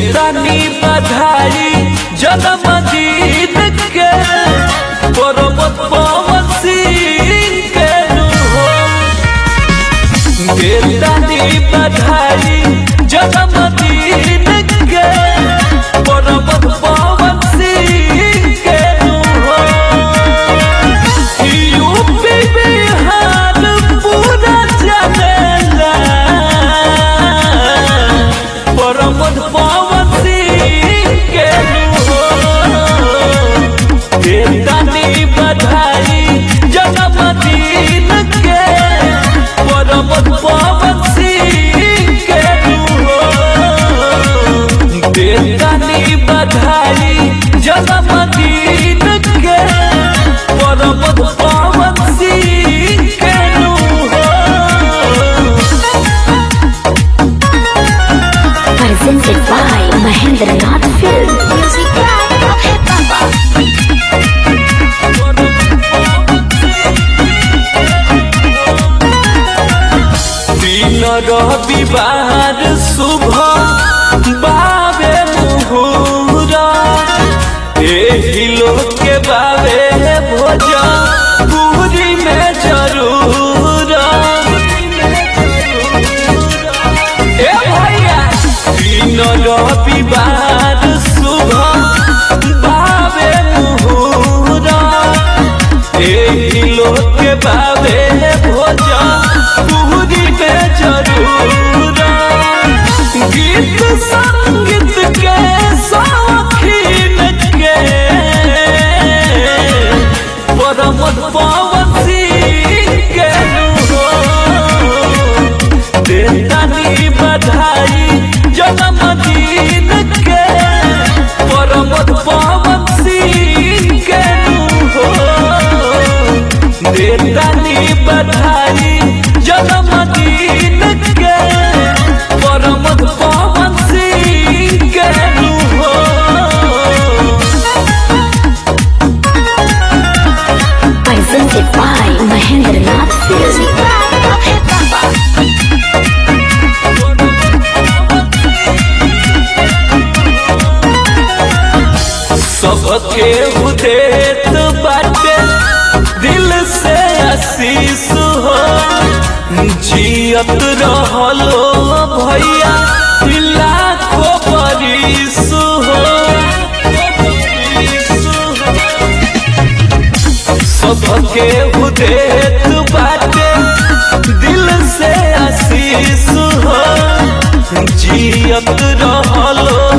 देतानी बधाई जन्मदिन के पर्वत पवन सिंह के हो देतानी बधाई जन्मदिन के पर्वत पवन सिंह के हो यूपी बिहार पूरा चलेला प्रमोद पवन सिंह के हो देतानी बधाई जन्मदिन के प्रमोद पवन सिंह के हो देतानी बधाई जन्मदिन के प्रमोद पवन सिंह के हो Presented by Mahendra Nath Film. Music by Abhay Baba. दिन रविवार शुभ बाबे मुहूरा एही लोग के बाबे भोज पूरी में जरूर ए भैया दिन रविवार शुभ बाबे मुहूरा एही लोग के बाबे भोज पूरी में जरूर गीत संगीत के शौकीन के प्रमोद पवन सिंह के हो देतानी बधाई जन्मदिन के प्रमोद पवन सिंह के हो देतानी बधाई जन्मदिन के प्रमोद पवन सिंह के हो Presented by Mahendra Nath Film. Music by Abhay Baba. सबके उदेत बाटे दिल से आशीष हो जियत रहलो भैया लाखों बरिस हो सबके उदेत बाटे दिल से आशीष हो जियत रहलो